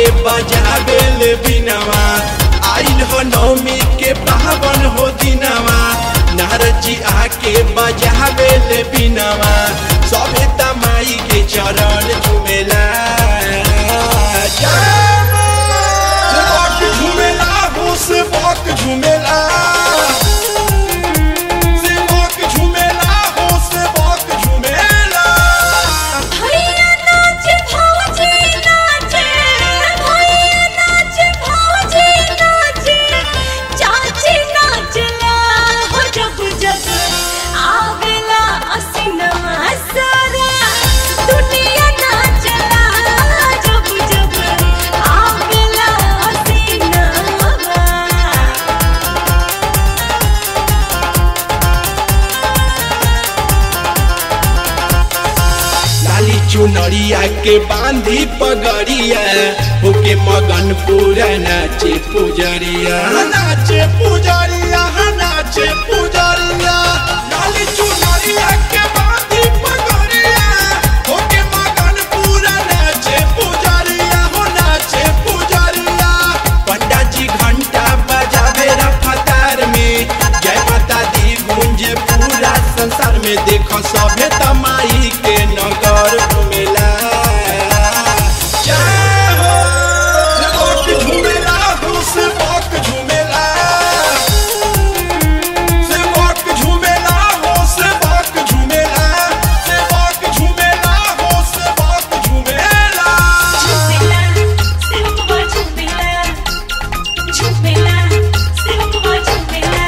आके बजावे ले बिनवा आइल हो नौमी के पावन हो दिनवा नारद जी आके बजावे ले बिनवा सभे तमाई के चरण झुमेला सेवक झुमेला हो सेवक झुमेला सेवक झुमेला हो सेवक झुमेला भैया नाचे भौजी नाचे भैया नाचे भौजी नाचे चाची नाचला हो जब जब आवेला असिनमा सारा दुनिया नाचला जब जब आवेला असिनमा लाली चुनरिया के बांधी पगड़िया होके मगन पूरा नाचे पुजरिया नाचे पुजरिया नाचे पुजरिया लाली चुनरिया के बांधी पगड़िया होके मगन पूरा नाचे पुजरिया हो नाचे पुजरिया पंडा जी घंटा बजावे रफ्तार में जय माता दी गूंजे पूरा संसार में देखो सभे तमाई के नगर घुमेला जय हो सेवक झुमेला हो सेवक झुमेला सेवक झुमेला हो सेवक झुमेला सेवक झुमेला हो सेवक झुमेला झुमेला सेवकवा झुमेला झुमेला सेवकवा झुमेला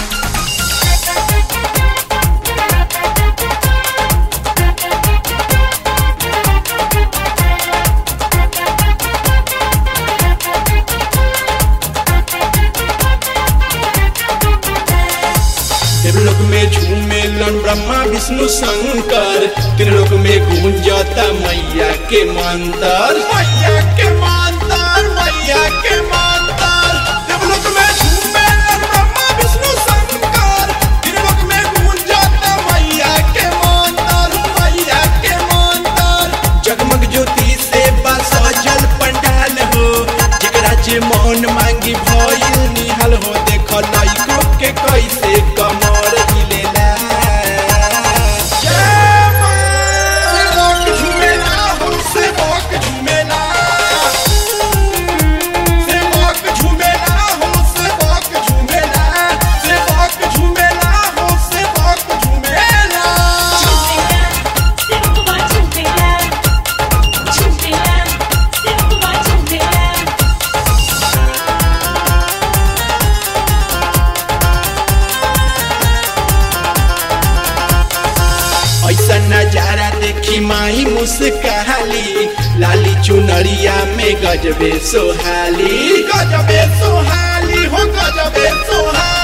त्रिलोक में झूमेलन ब्रह्मा विष्णु शंकर त्रिलोक में गूंजता मैया के मंत्र मैया के मंत्र मैया के मंत्र त्रिलोक में झूमेलन ब्रह्मा विष्णु शंकर त्रिलोक में गूंजता मैया के मंत्र मैया के मंत्र जगमग ज्योति से बस सजल पंडाल हो जेकरा जे मन मांगी भइल निहाल हो देख लइको के कैसे कमर हिलेला जय मां! सेवक झुमेला हो सेवक झुमेला सेवक झुमेला हो सेवक झुमेला सेवक झुमेला हो सेवक झुमेला सेवकवा झुमेला झुमेला सेवकवा झुमेला ऐसा नजारा देखी माही मुस्काली लाली चुनरिया में गजबे सोहाली गजबे सोहाली हो गजबे सोहाली